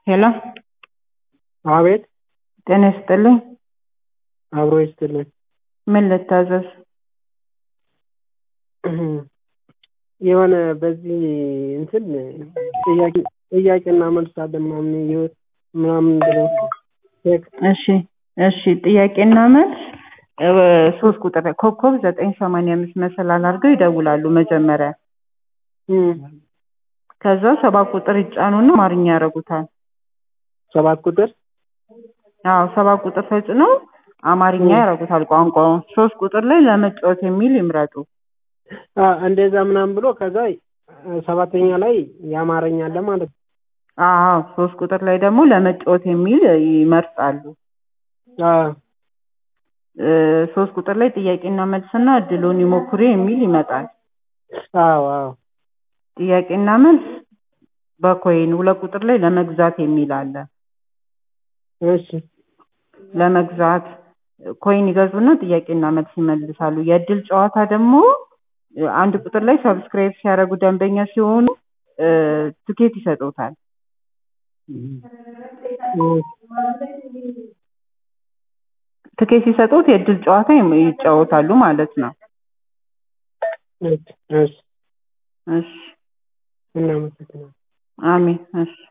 ሄሎ አቤት ጤና ይስጥልኝ። አብሮ ይስጥልን። ምን ልታዘዝ? የሆነ በዚህ እንትን ጥያቄ ጥያቄና መልስ አለ ምናምን ይኸው ምናምን ብለው ቴክስት እሺ እሺ ጥያቄና መልስ እ ሶስት ቁጥር ኮከብ ዘጠኝ ሰማንያ አምስት መሰላል አድርገው ይደውላሉ መጀመሪያ እም፣ ከዛ ሰባት ቁጥር ይጫኑና አማርኛ ያደርጉታል። ሰባት ቁጥር አዎ ሰባት ቁጥር ተጭነው አማርኛ ያደርጉታል ቋንቋውን። ሶስት ቁጥር ላይ ለመጫወት የሚል ይምረጡ። አ እንደዛ ምናምን ብሎ ከዛ ሰባተኛ ላይ የአማርኛ አለ ማለት ነው። አዎ ሶስት ቁጥር ላይ ደግሞ ለመጫወት የሚል ይመርጣሉ። አ እ ሶስት ቁጥር ላይ ጥያቄና መልስና እድሉን ይሞክሩ የሚል ይመጣል። አዎ አዎ ጥያቄና መልስ በኮይን ሁለት ቁጥር ላይ ለመግዛት የሚል አለ። እሺ ለመግዛት ኮይን ይገዙና ጥያቄና መልስ ይመልሳሉ። የእድል ጨዋታ ደግሞ እ አንድ ቁጥር ላይ ሰብስክራይብ ሲያደርጉ ደንበኛ ሲሆኑ እ ትኬት ይሰጡታል። ትኬት ሲሰጡት የእድል ጨዋታ ይም- ይጫወታሉ ማለት ነው። እሺ እሺ እሺ እናመሰግናለን። አሜን። እሺ